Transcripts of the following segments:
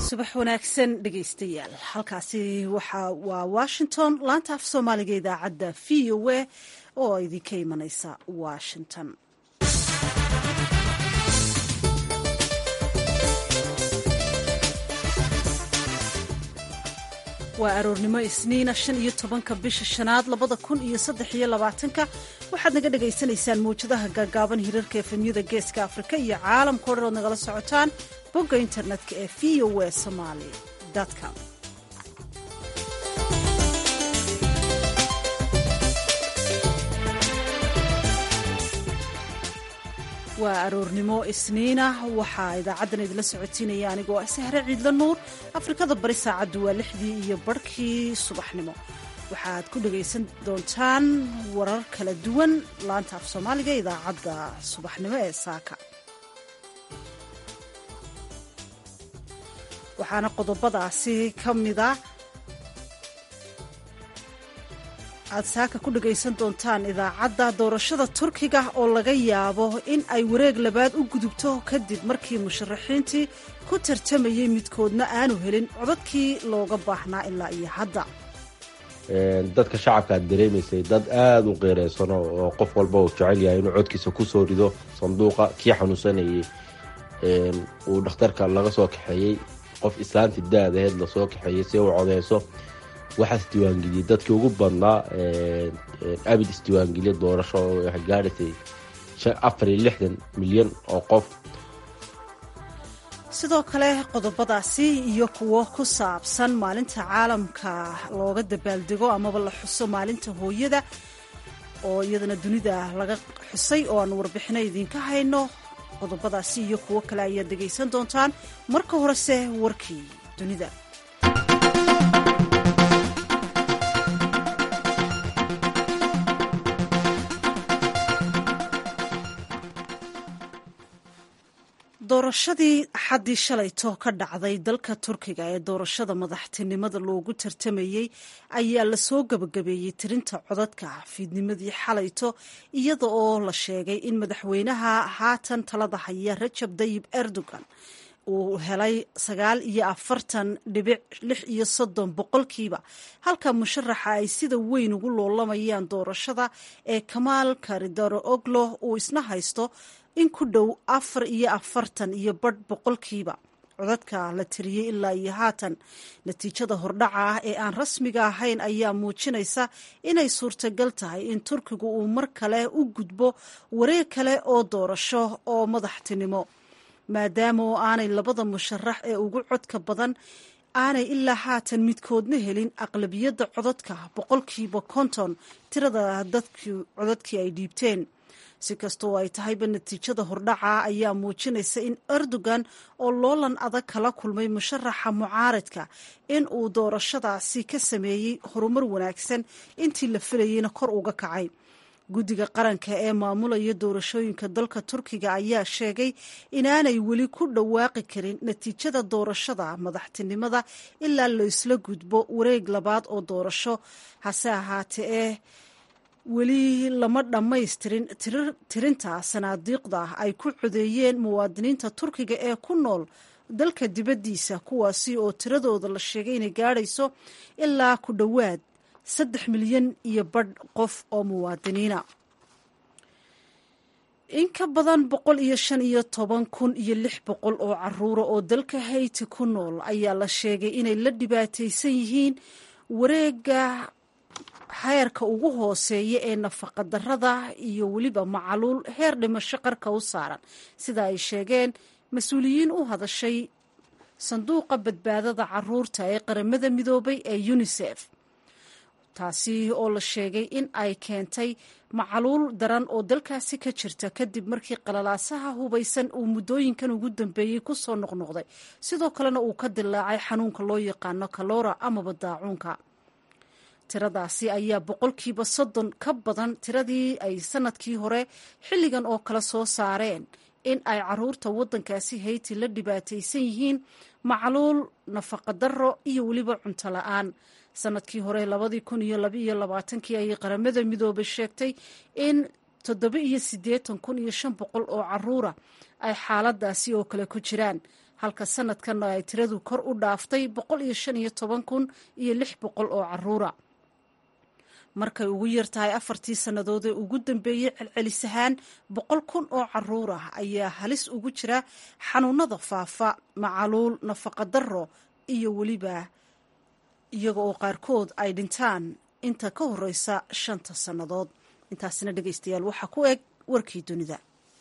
subax wanaagsan dhegaystayaal halkaasi waxa waa washington laanta af soomaaliga idaacadda v o a oo idinka imanaysa washington waa aroornimo isniina shan iyo tobanka bisha shanaad labada kun iyo saddex iyo labaatanka waxaad naga dhagaysanaysaan mawjadaha gaagaaban hirarka efemyada geeska afrika iyo caalamka o dhan ood nagala socotaan bogga internetka ee v o a somaly com waa aroornimo isniina waxaa idaacaddan idinla socotiinaya anigoo ah sahre ciidla nuur afrikada bari saacaddu waa lixdii iyo barhkii subaxnimo waxaad ku dhagaysan doontaan warar kala duwan laanta af soomaaliga idaacadda subaxnimo ee saaka waxaana qodobadaasi ka mida aad saaka ku dhagaysan doontaan idaacadda doorashada turkiga oo laga yaabo in ay wareeg labaad u gudubto kadib markii musharaxiintii ku tartamayey midkoodna aanu helin codadkii looga baahnaa ilaa iyo hadda dadka shacabka aad dareemaysay dad aada u qeereysano oo qof walba uu jecel yahay inuu codkiisa kusoo rido sanduuqa kii xanuunsanayay uu dhakhtarka laga soo kaxeeyey qof islaanti da-daheed lasoo kaxeeyey si uu codeyso waxaa isdiiwaangeliyey dadkii ugu badnaa abid isdiiwaangeliya doorasho waxay gaadhaysay afar iyo lixdan milyan oo qof sidoo kale qodobadaasi iyo kuwo ku saabsan maalinta caalamka looga dabaaldego amaba la xuso maalinta hooyada oo iyadana dunida laga xusay oo aan warbixino idinka hayno qodobadaasi iyo kuwo kale ayaad dhegaysan doontaan marka horese warkii dunida doorashadii xaddii shalayto ka dhacday dalka turkiga ee doorashada madaxtinimada loogu tartamayey ayaa lasoo gabagabeeyey tirinta codadka fiidnimadii xalayto iyada oo la sheegay in madaxweynaha haatan talada haya rajab dayib erdogan uu helay sagaal iyo afartan dhibic lix iyo soddon boqolkiiba halka musharaxa ay sida weyn ugu loolamayaan doorashada ee kamaal karidaro oglo uu isna haysto in ku dhow afar iyo afartan iyo badh boqolkiiba codadka la tiriyey ilaa iyo haatan natiijada hordhaca ah ee aan rasmiga ahayn ayaa muujinaysa inay suurtagal tahay in turkigu uu mar kale u gudbo wareeg kale oo doorasho oo madaxtinimo maadaama oo aanay labada musharax ee ugu codka badan aanay ilaa haatan midkoodna helin aqlabiyadda codadka boqolkiiba konton tirada dadkii codadkii ay dhiibteen si kastoo ay tahayba natiijada hordhaca ayaa muujinaysa in erdogan oo loolan adag kala kulmay musharaxa mucaaradka in uu doorashadaasi ka sameeyey horumar wanaagsan intii la filayeyna kor uga kacay guddiga qaranka ee maamulaya doorashooyinka dalka turkiga ayaa sheegay inaanay weli ku dhawaaqi karin natiijada doorashada madaxtinimada ilaa laysla gudbo wareeg labaad oo doorasho hase ahaatee eh weli lama dhammaystirin tirinta sanaadiiqda ay ku codeeyeen muwaadiniinta turkiga ee ku nool dalka dibaddiisa kuwaasi oo tiradooda la sheegay inay gaadhayso ilaa ku dhowaad saddex milyan iyo badh qof oo muwaadiniina in ka badan boqol iyo shan iyo toban kun iyo lix boqol oo caruura oo dalka hayti ku nool ayaa la sheegay inay la dhibaataysan yihiin wareega heerka ugu hooseeya ee nafaqa darada iyo weliba macaluul heer dhimasho qarka u saaran sida ay sheegeen mas-uuliyiin u hadashay sanduuqa badbaadada caruurta ee qaramada midoobay ee unisef taasi oo la sheegay in ay keentay macaluul daran oo dalkaasi ka jirta kadib markii qalalaasaha hubaysan uu muddooyinkan ugu dambeeyey ku soo noqnoqday sidoo kalena uu ka dilaacay xanuunka loo yaqaano kalora amaba daacuunka tiradaasi ayaa boqolkiiba soddon ka badan tiradii ay sanadkii hore xilligan oo kale soo saareen in ay caruurta waddankaasi hayti la dhibaataysan yihiin macluul nafaqadaro iyo weliba cunto la-aan sanadkii hore labadii kun iyo labaiyo labaatankii ayay qaramada midoobay sheegtay in toddoba iyo siddeetan kun iyo shan boqol oo caruura ay xaaladaasi oo kale ku jiraan halka sanadkanna ay tiradu kor u dhaaftay boqol iyo shan iyo toban kun iyo lix boqol oo caruura markay ugu yar tahay afartii sannadood ee ugu dambeeyey celcelis ahaan boqol kun oo caruur ah ayaa halis ugu jira xanuunada faafa macaluul nafaqa darro iyo weliba iyaga oo qaarkood ay dhintaan inta ka horeysa shanta sannadood intaasina dhegeystayaal waxaa ku eg warkii dunida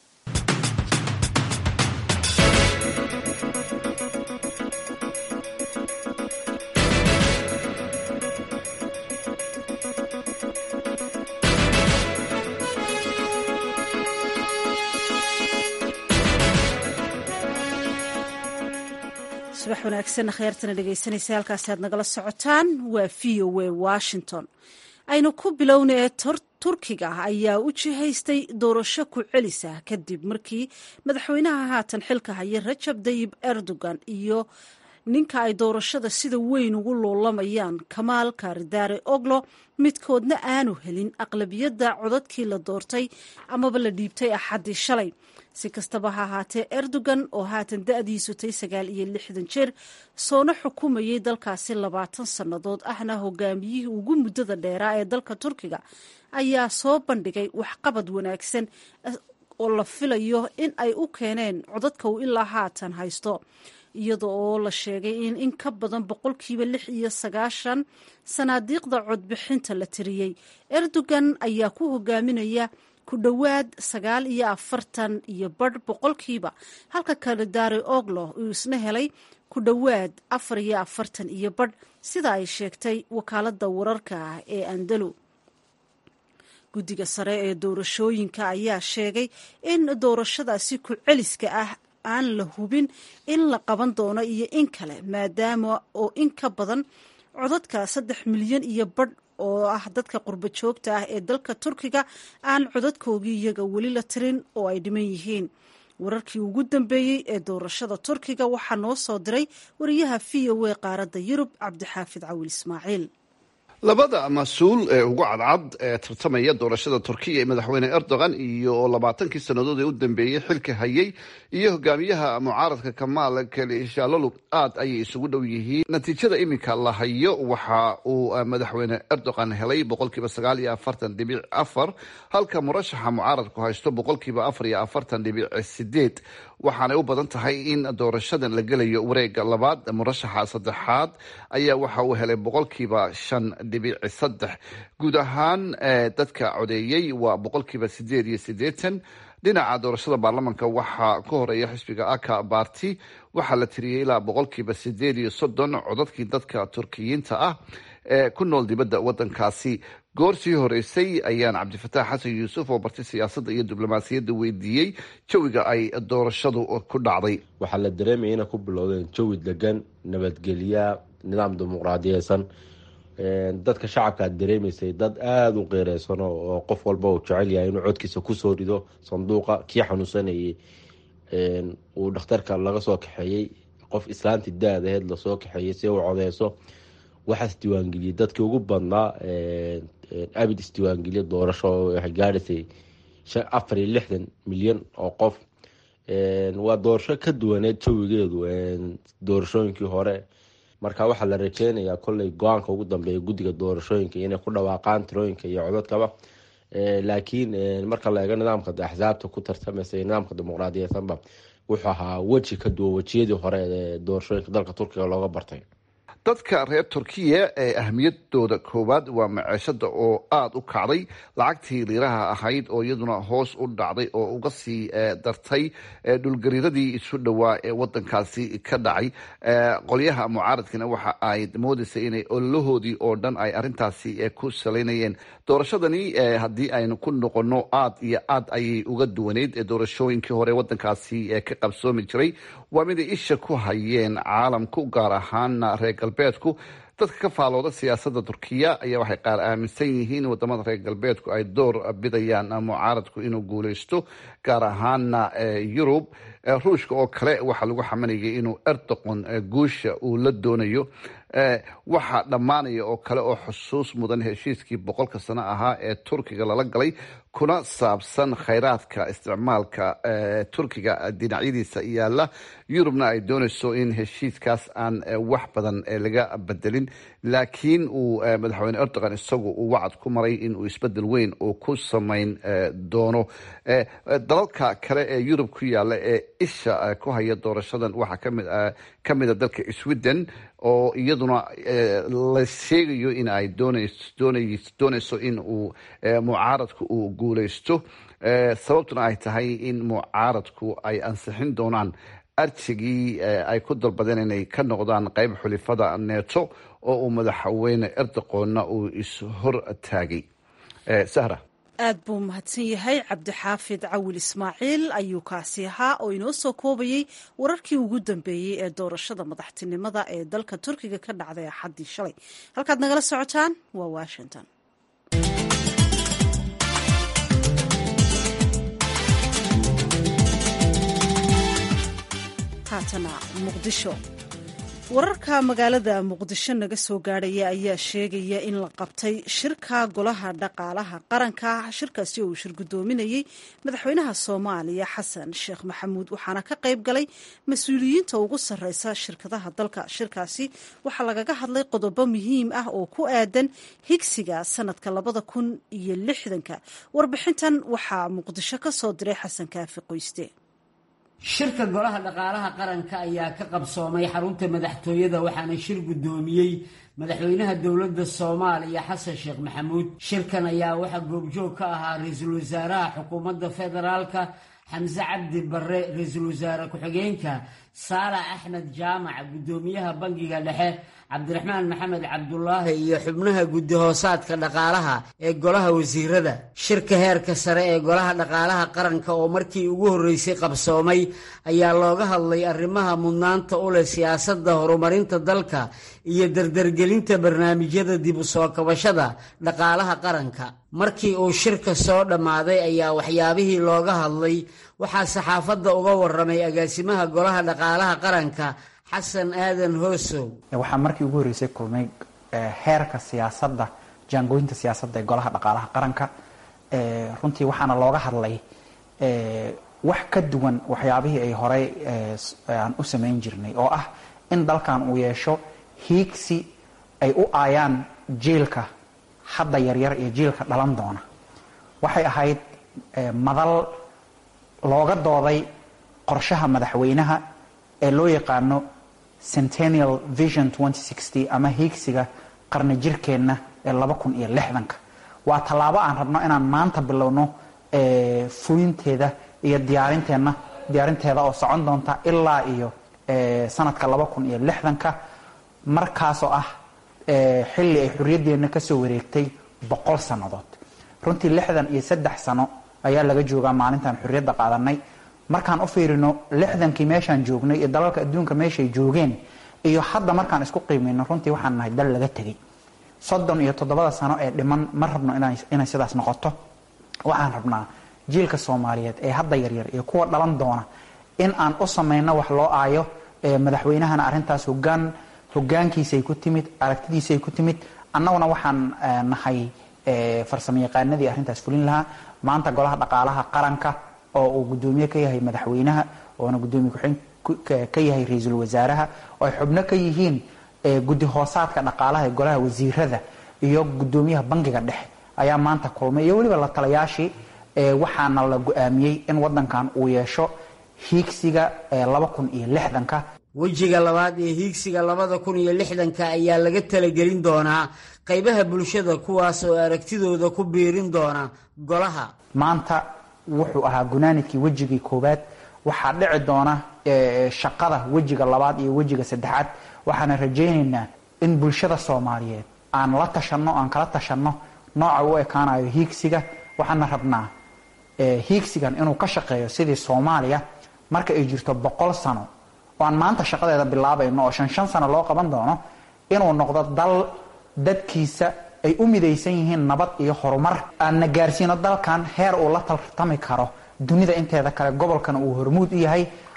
subax wanaagsan kheyrtana dhegeysanaysa halkaasi aad nagala socotaan waa v o a washington aynu ku bilowna ee turkiga ayaa u jihaystay doorasho ku celisa kadib markii madaxweynaha haatan xilka haya rajab dayib erdogan iyo ninka ay doorashada sida weyn ugu loolamayaan kamaal kaaridaare oglo midkoodna aanu helin aqlabiyadda codadkii la doortay amaba la dhiibtay axaddii shalay si kastaba ha ahaatee erdogan oo haatan da-diisu tay sagaal iyo lixdan jeer soona xukumayay dalkaasi labaatan sannadood ahna hogaamiyihii ugu muddada dheeraa ee dalka turkiga ayaa soo bandhigay waxqabad wanaagsan oo la filayo in ay u keeneen codadka uu ilaa haatan haysto iyada oo la sheegay in in ka badan boqolkiiba lix iyo sagaashan sanaadiiqda codbixinta la tiriyey erdogan ayaa ku hogaaminaya ku dhowaad sagaal iyo afartan iyo badh boqolkiiba halka kalidaare oglo uu isna helay ku dhowaad afar iyo afartan iyo badh sida ay sheegtay wakaaladda wararka ah ee andalo guddiga sare ee doorashooyinka ayaa sheegay in doorashadaasi ku celiska ah aan la hubin in la qaban doono iyo in kale maadaama oo in ka badan codadka saddex milyan iyo badh oo ah dadka qurbo joogta ah ee dalka turkiga aan codadkoogii iyaga weli la tirin oo ay dhiman yihiin wararkii ugu dambeeyey ee doorashada turkiga waxaa noo soo diray wariyaha v o a qaaradda yurub cabdixaafid cawil ismaaciil labada mas-uul ee ugu cadcad ee tartamaya doorashada turkiya ee madaxweyne erdogan iyo labaatankii sannadood ee u dambeeyey xilka hayay iyo hogaamiyaha mucaaradka kamaal kalishalolu aad ayay isugu dhow yihiin natiijada iminka la hayo waxa uu madaxweyne erdogan helay boqolkiiba sagaal iyo afartan dhibic afar halka murashaxa mucaaradku haysto boqolkiiba afar iyo afartan dhibic sideed waxaanay u badan tahay in doorashadan la gelayo wareega labaad murashaxa saddexaad ayaa waxa uu helay boqolkiiba shan dhibic saddex guud ahaan dadka codeeyey waa boqolkiiba sideed iyo sideetan dhinaca doorashada baarlamanka waxaa ka horeeya xisbiga aka barti waxaa la tiriyey ilaa boqolkiiba sideed iyo soddon codadkii dadka turkiyiinta ah ee ku nool dibadda wadankaasi goor sii horeysay ayaan cabdifataax xasan yuusuf oo bartay siyaasadda iyo diblomaasiyadda weydiiyey jawiga ay doorashadu ku dhacday waxaa la dareemaya inay ku bilowdeen jawi degan nabadgelya nidaam dimuqraadiyeysan dadka shacabka aad dareemaysay dad aada u qeereysano oo qof walba uu jecel yahay inuu codkiisa kusoo rido sanduuqa kii xanuunsanayay uu dhakhtarka laga soo kaxeeyey qof islaanti da-daheed lasoo kaxeeyey si u codeyso waxaa isdiiwaangeliyey dadkii ugu badnaa abid isdiiwaangeliya doorasho waxay gaadhaysay afar iyo lixdan milyan oo qof waa doorasho ka duwaneed jawigeedu doorashooyinkii hore marka waxaa la rajeynayaa kolley go-aanka ugu dambeeya guddiga doorashooyinka inay ku dhawaaqaan tirooyinka iyo codadkaba laakiin marka la eego nidaamka axsaabta ku tartamaysa nidaamka dimuqraadiyeysanba wuxuu ahaa weji ka duwan wejiyadii hore ee doorashooyinka dalka turkiga looga bartay dadka reer turkiya ee ahmiyadooda koowaad waa maceeshada oo aada u kacday lacagtii liiraha ahayd oo iyaduna hoos u dhacday oo uga sii dartay dhulgariiradii isu dhowaa ee wadankaasi ka dhacay qolyaha mucaaradkina waxa ay moodeysay inay ololahoodii oo dhan ay arintaasi ku salaynayeen doorashadani haddii aynu ku noqono aad iyo aad ayay uga duwaneyd doorashooyinkii hore wadankaasi ka qabsoomi jiray waa miday isha ku hayeen caalamku gaar ahaana reer galbeedku dadka ka faalooda siyaasada turkiya ayaa waxay qaar aaminsan yihiin wadamada reer galbeedku ay door bidayaan mucaaradku inuu guuleysto gaar ahaana yurub ruushka oo kale waxaa lagu xamanayay inuu erdoqon guusha uu la doonayo waxaa dhammaanaya oo kale oo xusuus mudan heshiiskii boqolka sano ahaa ee turkiga lala galay kuna saabsan khayraadka isticmaalka turkiga dhinacyadiisa yaala yurubna ay doonayso in heshiiskaas aan wax badan laga bedelin laakiin uu madaxweyne erdogan isagu uu wacad ku maray inuu isbedel weyn uu ku samayn doono dalalka kale ee yurub ku yaala ee isha ku haya doorashadan waxaa ka mida dalka sweden oo iyaduna la sheegayo in ay doonayso in uu mucaaradku uu guuleysto sababtuna ay tahay in mucaaradku ay ansixin doonaan arjigii ay ku dalbadeen inay ka noqdaan qeyb xulifada neeto oo uu madaxweyne erdoqonna uu ishor taagay sahra aad buu mahadsan yahay cabdixaafid cawil ismaaciil ayuu kaasi ahaa oo inoo soo koobayey wararkii ugu dambeeyey ee doorashada madaxtinimada ee dalka turkiga ka dhacday axaddii shalay halkaad nagala socotaan waa washington haatana muqdisho wararka magaalada muqdisho naga soo gaadhaya ayaa sheegaya in la qabtay shirka golaha dhaqaalaha qaranka shirkaasi oo uu shir guddoominayey madaxweynaha soomaaliya xasan sheekh maxamuud waxaana ka qayb galay mas-uuliyiinta ugu sarreysa shirkadaha dalka shirkaasi waxaa lagaga hadlay qodobo muhiim ah oo ku aadan higsiga sanadka labada kun iyo lixdanka warbixintan waxaa muqdisho ka soo diray xasan kaafi qoyste shirka golaha dhaqaalaha qaranka ayaa ka qabsoomay xarunta madaxtooyada waxaana shir guddoomiyey madaxweynaha dowladda soomaaliya xasan sheekh maxamuud shirkan ayaa waxaa goobjoog ka ahaa ra-iisul wasaaraha xukuumadda federaalka xamse cabdi barre ra-iisul wasaare ku-xigeenka saalax axmed jaamac guddoomiyaha bangiga dhexe cabdiraxmaan maxamed cabdulaahi iyo xubnaha guddi hoosaadka dhaqaalaha ee golaha wasiirada shirka heerka sare ee golaha dhaqaalaha qaranka oo markii ugu horreysay qabsoomay ayaa looga hadlay arrimaha mudnaanta u leh siyaasadda horumarinta dalka iyo dardargelinta barnaamijyada dib u soo kabashada dhaqaalaha qaranka markii uu shirka soo dhammaaday ayaa waxyaabihii looga hadlay waxaa saxaafadda uga waramay agaasimaha golaha dhaqaalaha qaranka xasan aadan hoosow waxaa markii ugu horreysay kulmay heerka siyaasadda jaangooyinta siyaasadda ee golaha dhaqaalaha qaranka runtii waxaana looga hadlay wax ka duwan waxyaabihii ay horey aan u samayn jirnay oo ah in dalkan uu yeesho hiigsi ay u aayaan jiilka hadda yaryar iyo jiilka dhalan doona waxay ahayd madal looga dooday qorshaha madaxweynaha ee loo yaqaano centennial vision ama hiigsiga qarni jirkeenna ee laba kun iyo lixdanka waa tallaabo aan rabno inaan maanta bilowno fulinteeda iyo diyaarinteenna diyaarinteeda oo socon doonta ilaa iyo sanadka laba kun iyo lixdanka markaasoo ah xilli ay xorriyaddeenna kasoo wareegtay boqol sannadood runtii lixdan iyo saddex sano ayaa laga joogaa maalintaan xorriyadda qaadanay markaan u fiirino lixdankii meeshaan joognay iyo dalalka adduunka meeshay joogeen iyo hadda markaan isku qiimeyno runtii waxaan nahay dal laga tegay soddon iyo toddobada sano ee dhiman ma rabno inay sidaas noqoto waxaan rabnaa jiilka soomaaliyeed ee hadda yaryar iyo kuwa dhalan doona in aan u samayno wax loo aayo madaxweynahana arrintaas hogaan hogaankiisay ku timid aragtidiisay ku timid annaguna waxaan nahay farsamo yaqaanadii arrintaas fulin lahaa maanta golaha dhaqaalaha qaranka oo uu guddoomiye ka yahay madaxweynaha oona guddoomiye ku-xigeen ka yahay ra-iisul wasaaraha oo ay xubno ka yihiin guddi hoosaadka dhaqaalaha ee golaha wasiirada iyo guddoomiyaha bangiga dhexe ayaa maanta kulmay iyo weliba la talayaashii waxaana la go-aamiyey in wadankan uu yeesho hiigsiga laba kun iyo lixdanka wejiga labaad ee hiigsiga labada kun iyo lixdanka ayaa laga talagelin doonaa qaybaha bulshada kuwaas oo aragtidooda ku biirin doona golaha maanta wuxuu ahaa gunaanidkii wejigii koowaad waxaa dhici doona shaqada wejiga labaad iyo wejiga saddexaad waxaana rajaynaynaa in bulshada soomaaliyeed aan la tashanno aan kala tashanno nooca u ekaanayo hiigsiga waxaana rabnaa hiigsigan inuu ka shaqeeyo sidii soomaaliya marka ay jirto boqol sano oo aan maanta shaqadeeda bilaabayno oo shan shan sano loo qaban doono inuu noqdo dal dadkiisa ay u midaysan yihiin nabad iyo horumar aanna gaarsiino dalkan heer uu la tartami karo dunida inteeda kale gobolkana uu hormuud u yahay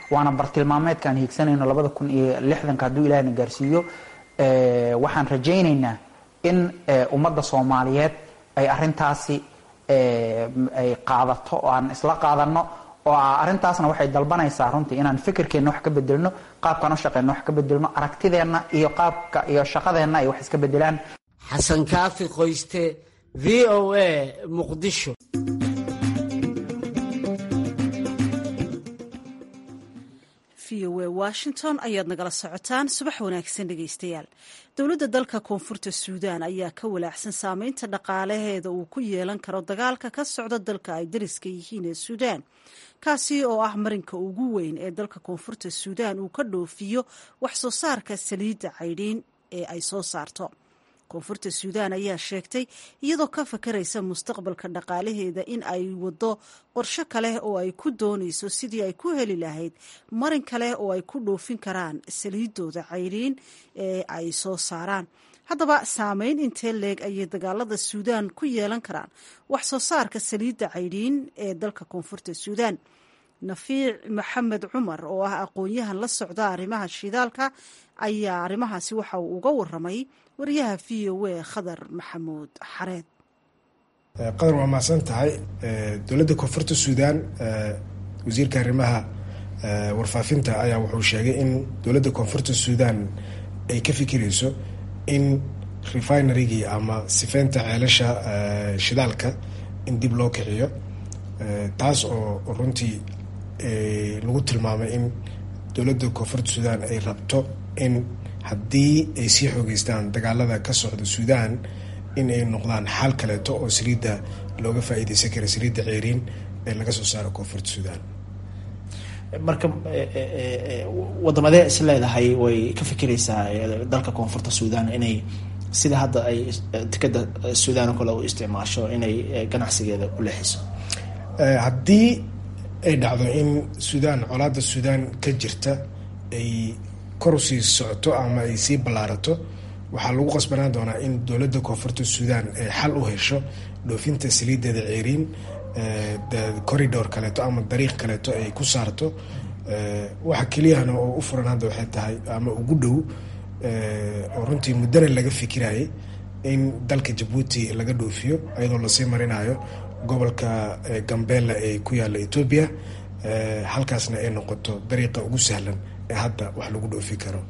waana bartilmaameedkaan hiigsanayno labada kun iyo lixdanka hadduu ilaahna gaarsiiyo waxaan rajaynaynaa in ummadda soomaaliyeed ay arintaasi ay qaadato oo aan isla qaadano oo arrintaasna waxay dalbanaysaa runtii inaan fikirkeenna wax ka bedelno qaabkaan u shaqeyno wax ka bedelno aragtideenna iyo qaabka iyo shaqadeenna ay wax iska bedelaan xasan kaafi qoyste v o a muqdisho v o a washington ayaad nagala socotaan subax wanaagsan dhegaystayaal dowladda dalka koonfurta suudaan ayaa ka walaacsan saameynta dhaqaalaheeda uu ku yeelan karo dagaalka ka socda dalka ay dariska yihiin ee suudaan kaasi oo ah marinka ugu weyn ee dalka koonfurta suudaan uu ka dhoofiyo wax soo saarka saliidda caydhiin ee ay soo saarto koonfurta suudaan ayaa sheegtay iyadoo ka fakaraysa mustaqbalka dhaqaalaheeda in ay waddo qorsho kale oo ay ku doonayso sidii ay ku heli lahayd marin kale oo ay ku dhoofin karaan saliidooda cayriin ee ay soo saaraan haddaba saameyn intee leeg ayay dagaalada suudaan ku yeelan karaan wax soo saarka saliidda caydhiin ee dalka koonfurta suudaan nafiic maxamed cumar oo ah aqoon-yahan la socda arrimaha shidaalka ayaa arrimahaasi waxa uu uga waramay wariyaha v o a khadar maxamuud xareed qadar waa mahadsan tahay dowladda koonfurta suudaan wasiirka arrimaha warfaafinta ayaa wuxuu sheegay in dowladda koonfurta suudaan ay ka fikirayso in refinerygii ama sifeynta ceelasha shidaalka in dib loo kiciyo taas oo runtii lagu tilmaamay in dowladda koonfurta suudaan ay rabto in haddii ay sii xoogeystaan dagaalada ka socda suudaan in ay noqdaan xaal kaleeto oo saliidda looga faa-iideysan kara saliidda ceeriin ee laga soo saaro koonfurta suudaan marka wadamadee is leedahay way ka fikiraysaa dalka koonfurta suudaan inay sida hadda ay tikada suudaan oo kale u isticmaasho inay ganacsigeeda u leexiso haddii ay dhacdo in suudaan colaada suudaan ka jirta ay kor usii socoto ama ay sii ballaarato waxaa lagu qasbanaan doonaa in dowladda koonfurta suudaan ay xal u hesho dhoofinta saliideeda ceeriin corridor kaleeto ama dariiq kaleeto ay ku saarto waxa keliyahana oo u furan hadda waxay tahay ama ugu dhow oo runtii muddana laga fikirayay in dalka jabuuti laga dhoofiyo iyadoo lasii marinayo gobolka gambela ee ku yaalla etoobiya halkaasna ay noqoto dariiqa ugu sahlan ee hadda wax lagu dhoofi karo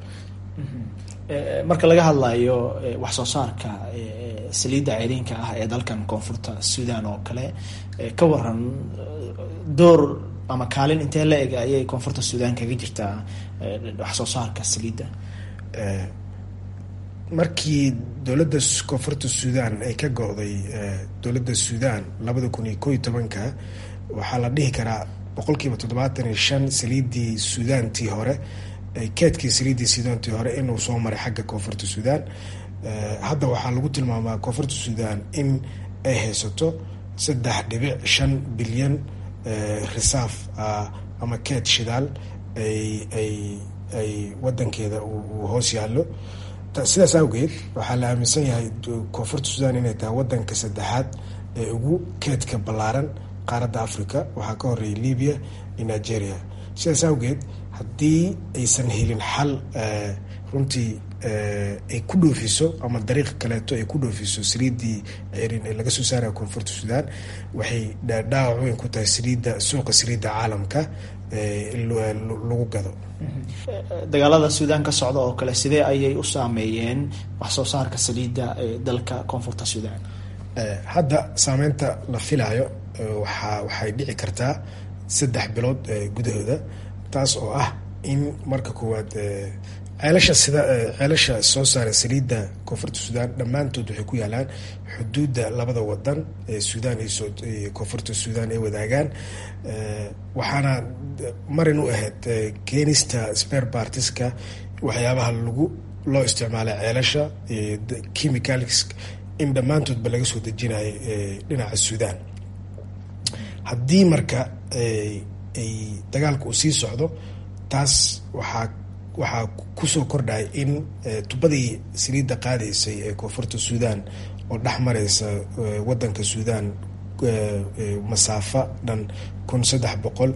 marka laga hadlayo wax soo saarka saliidda ceyriinka ah ee dalkan koonfurta suudaan oo kale ka waran door ama kaalin intee la eg ayay koonfurta suudaan kaga jirtaa wax soo saarka saliidda markii dowladda koonfurta suudaan ay ka go-day dowladda suudaan labada kun iyo koo iyo tobanka waxaa la dhihi karaa boqolkiiba toddobaatan iyo shan saliiddii suudaantii hore keedkii saliiddii suudaantii hore inuu soo maray xagga koonfurta suudaan hadda waxaa lagu tilmaamaa koonfurta suudaan in ay haysato saddex dhibic shan bilyan risaaf ama keed shidaal ay ay ay wadankeeda uu hoos yaallo sidaas awgeed waxaa la aaminsan yahay koonfurta suudaan inay tahay wadanka saddexaad ee ugu keedka ballaaran qaaradda africa waxaa ka horeeyay libya iyo nigeria sidaas awgeed haddii aysan helin xal runtii ay ku dhoofiso ama dariiq kaleeto ay ku dhoofiso saliiddii cerin ee laga soo saaraya koonfurta suudaan waxay dhaawac weyn ku tahay saliidda suuqa saliidda caalamka lagu gado dagaalada suudaan ka socda oo kale sidee ayay u saameeyeen wax soo saarka saliidda ee dalka koonfurta suudaan hadda saameynta la filayo waa waxay dhici kartaa saddex bilood gudahooda taas oo ah in marka koowaad ceelasha sida ceelasha soo saara saliidda koonfurta suudaan dhammaantood waxay ku yaalaan xuduudda labada wadan ee suudaan iyo koonfurta suudaan ay wadaagaan waxaana marin u ahayd keenista spare partiska waxyaabaha lagu loo isticmaalay ceelasha chemicals in dhammaantoodba laga soo dejinayo dhinaca suudaan haddii marka ay dagaalka uu sii socdo taas waxaa waxaa kusoo kordhaya in tubadii saliidda qaadaysay ee koonfurta suudaan oo dhex mareysa wadanka suudaan masaafa dhan kun saddex boqol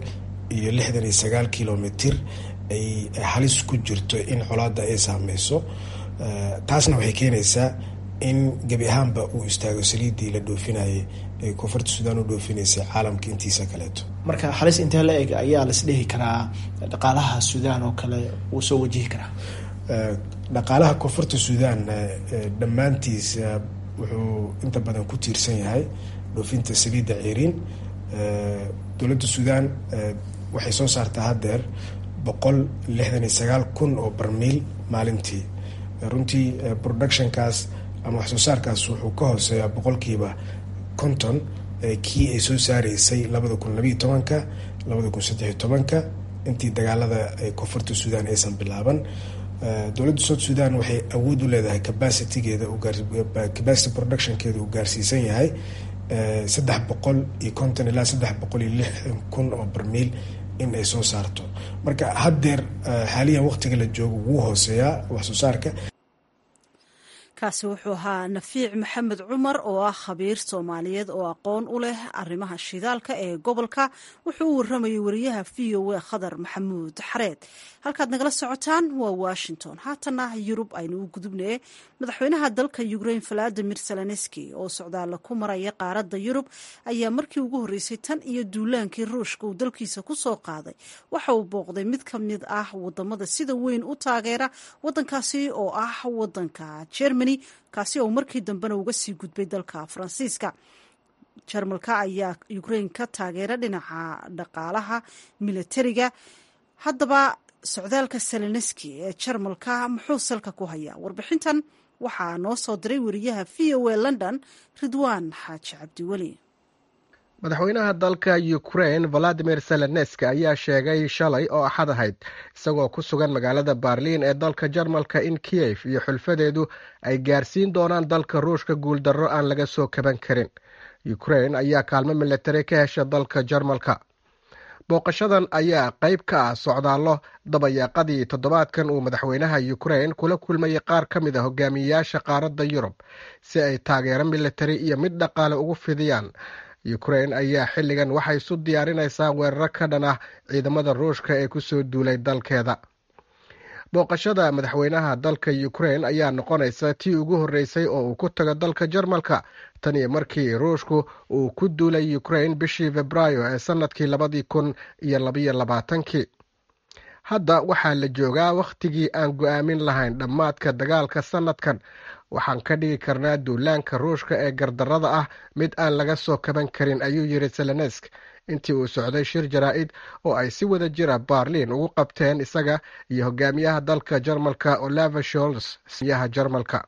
iyo lixdan iyo sagaal kilomitir ay halis ku jirto in colaada ay saameyso taasna waxay keenaysaa in gebi ahaanba uu istaago saliiddii la dhoofinayay ee koonfurta suudaan u dhoofinaysay caalamka intiisa kaleeto marka halis intee la eg ayaa las dhihi karaa dhaqaalaha suudaan oo kale wuu soo wajihi karaa dhaqaalaha koonfurta suudaan dhammaantiis wuxuu inta badan ku tiirsan yahay dhoofinta saliidda ceeriin dowladda suudaan waxay soo saartaa haddeer boqol lixdan iyo sagaal kun oo barmiil maalintii runtii productionkaas ama wax soo saarkaas wuxuu ka hooseeyaa boqolkiiba konton kii ay soo saaraysay labada kun labayo tobanka labada kun saddexiyo tobanka intii dagaalada koonfurta suudaan aysan bilaaban dowladda south sudan waxay awood u leedahay capacitygeeda capacity productionkeeda uu gaarsiisan yahay saddex boqol iyo konton ilaa saddex boqol iyo lixdan kun oo barmiil in ay soo saarto marka haddeer xaaliyan waqtiga la joogo wuu hooseeyaa wax soo saarka kaasi wuxuu ahaa nafiic maxamed cumar oo ah khabiir soomaaliyeed oo aqoon u leh arrimaha shidaalka ee gobolka wuxuu u waramayay wariyaha v o a khadar maxamuud xareed halkaad nagala socotaan waa washington haatana yurub aynu u gudubnaye madaxweynaha dalka ukrain valadimir zelenski oo socdaalla ku maraya qaaradda yurub ayaa markii ugu horreysay tan iyo duulaankii ruushka uu dalkiisa ku soo qaaday waxa uu booqday mid ka mid ah wadamada sida weyn u taageera wadankaasi oo ah wadanka jermany kaasi oo markii dambena uga sii gudbay dalka faransiiska jarmalka ayaa ukrain ka taageera dhinaca dhaqaalaha militariga haddaba socdaalka seleneski ee jarmalka muxuu salka ku hayaa warbixintan waxaa noo soo diray wariyaha v o a london ridwaan xaaji cabdiweli madaxweynaha dalka ukrain valadimir seleneski ayaa sheegay shalay oo axad ahayd isagoo ku sugan magaalada barliin ee dalka jarmalka in kiyef iyo xulfadeedu ay gaarsiin doonaan dalka ruushka guuldarro aan laga soo kaban karin ukrain ayaa kaalmo militari ka hesha dalka jarmalka booqashadan ayaa qayb ka ah socdaallo dabayaaqadii toddobaadkan uu madaxweynaha ukrain kula kulmayay qaar ka mid a hogaamiyeyaasha qaaradda yurub si ay taageero militari iyo mid dhaqaale ugu fidiyaan ukrain ayaa xilligan waxay isu diyaarinaysaa weeraro ka dhan ah ciidamada ruushka ee kusoo duulay dalkeeda booqashada madaxweynaha dalka ukrain ayaa noqonaysa tii ugu horreysay oo uu ku tago dalka jarmalka tan iyo markii ruushku uu ku duulay ukrain bishii februaayo ee sannadkii labadii kun iyo labayo labaatankii hadda waxaa la joogaa wakhtigii aan go-aamin lahayn dhammaadka dagaalka sannadkan waxaan ka dhigi karnaa duulaanka ruushka ee gardarrada ah mid aan laga soo kaban karin ayuu yidhi selenesk intii uu socday shir jaraa-id oo ay si wada jira barliin ugu qabteen isaga iyo hogaamiyaha dalka jarmalka olava sholz yaha jarmalka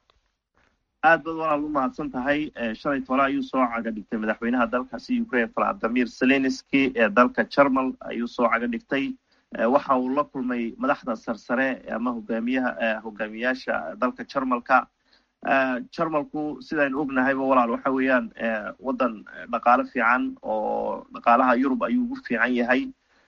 aad baad walaal u mahadsan tahay shalay tole ayuu soo caga dhigtay madaxweynaha dalkaasi ukrain valadimir zelenski ee dalka jarmal ayuu soo caga dhigtay waxa uu la kulmay madaxda sarsare ama hogaamiyaha hogaamiyaasha dalka jarmalka jarmalku sidaynu ognahayba walaal waxa weeyaan waddan dhaqaale fiican oo dhaqaalaha yurub ayuu ugu fiican yahay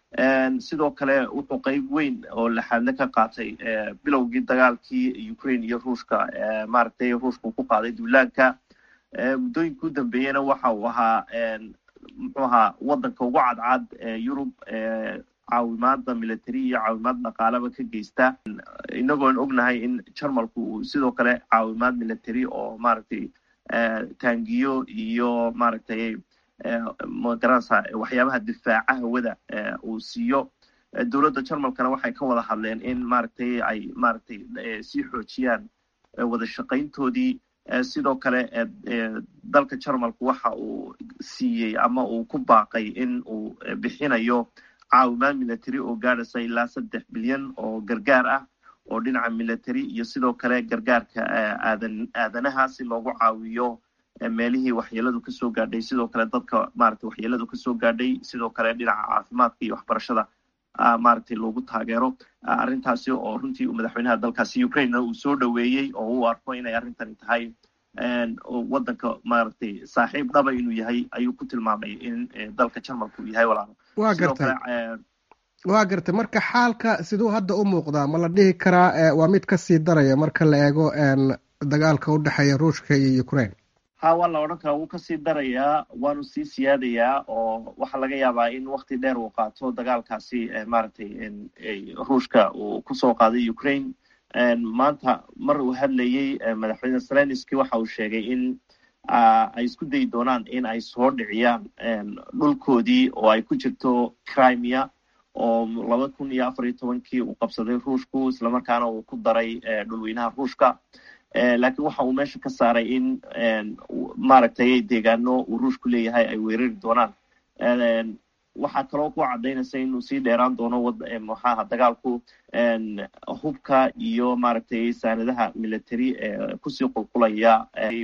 sidoo kale wuxuu qeyb weyn oo laxaadle ka qaatay bilowgii dagaalkii ukraine iyo ruushka maaragtay ruushka ku qaaday duulaanka muddooyinka u dambeeyena waxa uu ahaa muxuu ahaa waddanka ugu cadcad yurub caawimaada military iyo caawimaad dhaqaalaba ka geysta inagoon ognahay in jarmalku uu sidoo kale caawimaad military oo maaragtay taangiyo iyo maaragtay magaranaysa waxyaabaha difaaca hawada uu siiyo dowladda jarmalkana waxay ka wada hadleen in maaragtay ay maaragtay sii xoojiyaan wada shaqayntoodii sidoo kale dalka jarmalku waxa uu siiyey ama uu ku baaqay in uu bixinayo caawimaad military oo gaadhaysa ilaa saddex bilyan oo gargaar ah oo dhinaca military iyo sidoo kale gargaarka aadan aadanaha si loogu caawiyo meelihii waxyeeladu kasoo gaadhay sidoo kale dadka maaragtay waxyeeladu kasoo gaadhay sidoo kale dhinaca caafimaadka iyo waxbarashada maaragtay loogu taageero arrintaasi oo runtii madaxweynaha dalkaasi ukrainena uu soo dhoweeyey oo u arko inay arrintani tahay waddanka maaragtay saaxiib dhaba inuu yahay ayuu ku tilmaamay in dalka jarmalka uu yahay walaalo waa gartay waa gartay marka xaalka siduu hadda u muuqdaa ma la dhihi karaa waa mid kasii daraya marka la eego dagaalka u dhexeeya ruushka iyo ukraine ha waa la odhan karaa wuu kasii darayaa waanu sii siyaadayaa oo waxaa laga yaabaa in wakti dheer uu qaato dagaalkaasi maaragtay ruushka uu kusoo qaaday ukraine maanta mar uu hadlayey madaxweyne zelenski waxa uu sheegay in ay isku dayi doonaan in ay soo dhiciyaan dhulkoodii oo ay ku jirto crimea oo laba kun iyo afar iyo tobankii uu qabsaday ruushku islamarkaana uu ku daray dhulweynaha ruushka laakiin waxa uu meesha ka saaray in maaragtay deegaano uu ruushku leeyahay ay weerari doonaan waxaa kaloo ku cadaynaysa inuu sii dheeraan doono maxaaha dagaalku hubka iyo maaragtay saanadaha military ee kusii qulqulaya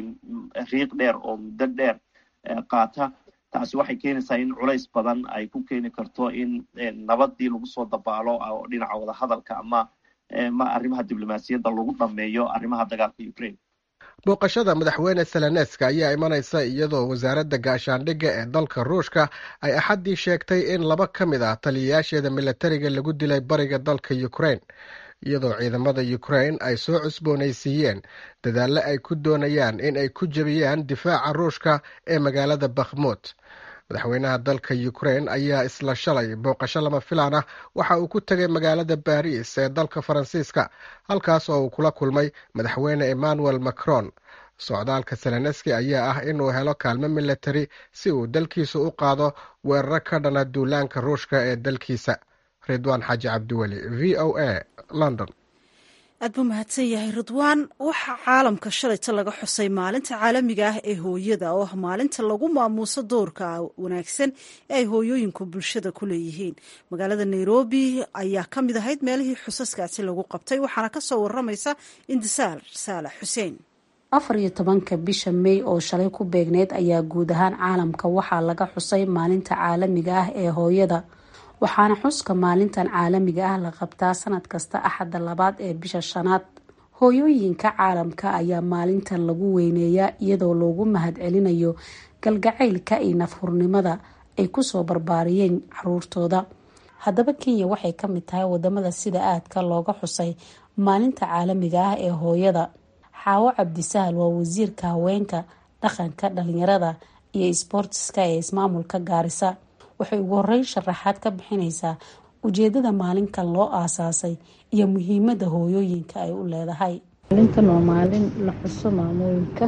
riiq dheer oo muddo dheer qaata taasi waxay keenaysaa in culays badan ay ku keeni karto in nabadii lagu soo dabaalo oo dhinaca wadahadalka ama ma arrimaha diblomaasiyadda lagu dhameeyo arrimaha dagaalka ukraine booqashada madaxweyne seleneska ayaa imanaysa iyadoo wasaaradda gaashaandhigga ee dalka ruushka ay axaddii sheegtay in laba ka mid ah taliyayaasheeda militariga lagu dilay bariga dalka ukraine iyadoo ciidamada ukraine ay soo cusboonaysiiyeen dadaalle ay ku doonayaan in ay ku jebiyaan difaaca ruushka ee magaalada bakhmut madaxweynaha dalka ukraine ayaa isla shalay booqasho lama filaan ah waxa uu ku tegay magaalada baris ee dalka faransiiska halkaas oo uu kula kulmay madaxweyne emmanuel macron socdaalka seleneski ayaa ah inuu helo kaalmo militari si uu dalkiisa u qaado weeraro ka dhana duulaanka ruushka ee dalkiisa ridwaan xaaji cabdiweli v o a london aad buu mahadsan yahay ridwaan waxaa caalamka shalayta laga xusay maalinta caalamiga ah ee hooyada oo ah maalinta lagu maamuuso doorka wanaagsan ee ay hooyooyinku bulshada ku leeyihiin magaalada nairobi ayaa ka mid ahayd meelihii xusaskaasi lagu qabtay waxaana kasoo waramaysa indisaar saalax xuseen afar iyo tobanka bisha may oo shalay ku beegneyd ayaa guud ahaan caalamka waxaa laga xusay maalinta caalamiga ah ee hooyada waxaana xuska maalintan caalamiga ah la qabtaa sanad kasta axadda labaad ee bisha shanaad hooyooyinka caalamka ayaa maalintan lagu weyneeyaa iyadoo loogu mahad celinayo galgacaylka iyo nafhurnimada ay kusoo barbaariyeen caruurtooda haddaba kenya waxay ka mid tahay wadamada sida aadka looga xusay maalinta caalamiga ah ee hooyada xaawo cabdisahal waa wasiirka haweenka dhaqanka dhalinyarada iyo isboortiska ee ismaamulka gaarisa waxay ugu horeyn sharaxaad ka bixineysaa ujeedada maalinkan loo aasaasay iyo muhiimada hooyooyinka ay u leedahay maalintan waa maalin la xuso maamooyinka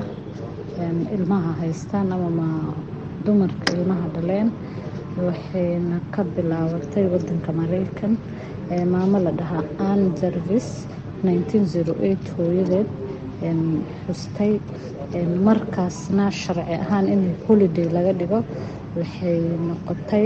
ilmaha haystaan ama dumarka ilmaha dhaleen waxayna ka bilaabatay wadanka mareykan maamo la dhahaa an jarvis hooyadeed xustay markaasna sharci ahaan in holiday laga dhigo waxay noqotay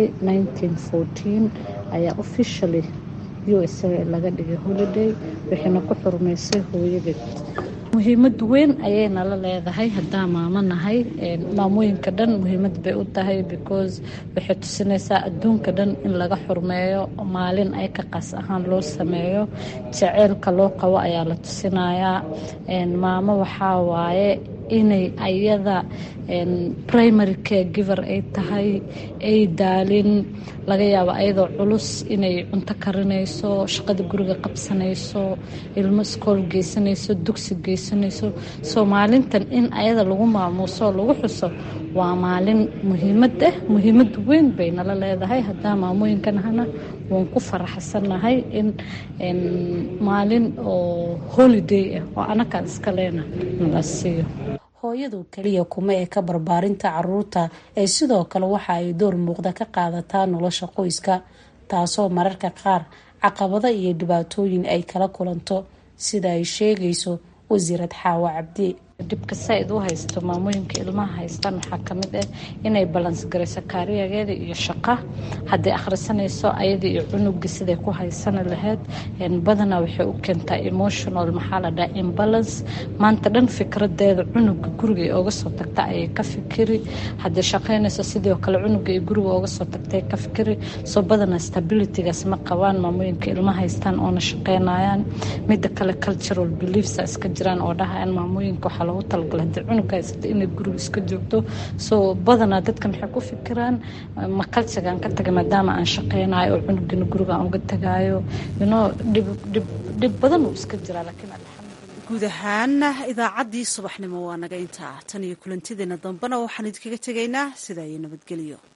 ayaa officially u s a laga dhigay holiday waxayna ku xurmeysay hooyadeed muhiimad weyn ayay nala leedahay hadaa maamo nahay maamooyinka dhan muhiimad bay u tahay because waxay tusinaysaa adduunka dhan in laga xurmeeyo maalin ay ka qaas ahaan loo sameeyo jaceylka loo qabo ayaa la tusinayaa maamo waxaa waaye inay ayada primary care giver ay tahay ay daalin laga yaabo ayadoo culus inay cunto karinayso shaqada guriga qabsanayso ilmo iskool geysanayso dugsi geysanayso soo maalintan in ayada lagu maamuuso lagu xuso waa maalin muhiimad ah muhiimad weyn bay nala leedahay hadaa maamooyinkanahana waan ku faraxsanahay in maalin oo holiday ah oo anakaan iska leena nala siiyo hooyadu keliya kuma ee ka barbaarinta caruurta ee sidoo kale waxa ay door muuqda ka qaadataa nolosha qoyska taasoo mararka qaar caqabado iyo dhibaatooyin ay kala kulanto sida ay sheegayso wasiirad xaawo cabdi dhibka saa-id u haysto maamooyinka ilmaha haystaan waxaa kamid ah inay balans garayso kaariyageeda iyo shaqa hadday akhrisanayso ayada iyo cunuga siday ku haysani lahayd badanaa waxay u keentaa emotional maxaa la dhaha imbalance maanta dhan fikradeeda cunuga guriga ay oga soo tagta ayay ka fikiri hadday shaqaynayso sidoo kale cunuga ay guriga oga soo tagtay ka fikiri soo badanaa stabilitygaas ma qabaan maamooyinka ilmaha haystaan oona shaqaynayaan mida kale cultural beliefs iska jiraan oo dhahayan maamooyinka waxaa lagu talagala hadii cunuga haysata inay guriga iska joogto soo badanaa dadka maxay ku fikiraan ma kalsigaan ka tagay maadaama aan shaqeynayo oo cunugina guriga aan uga tagaayo ino dhib badan uu iska jiraa laakiin guud ahaan idaacaddii subaxnimo waa naga intaa tan iyo kulantideena dambena waxaan idinkaga tegaynaa sidaa iyo nabadgelyo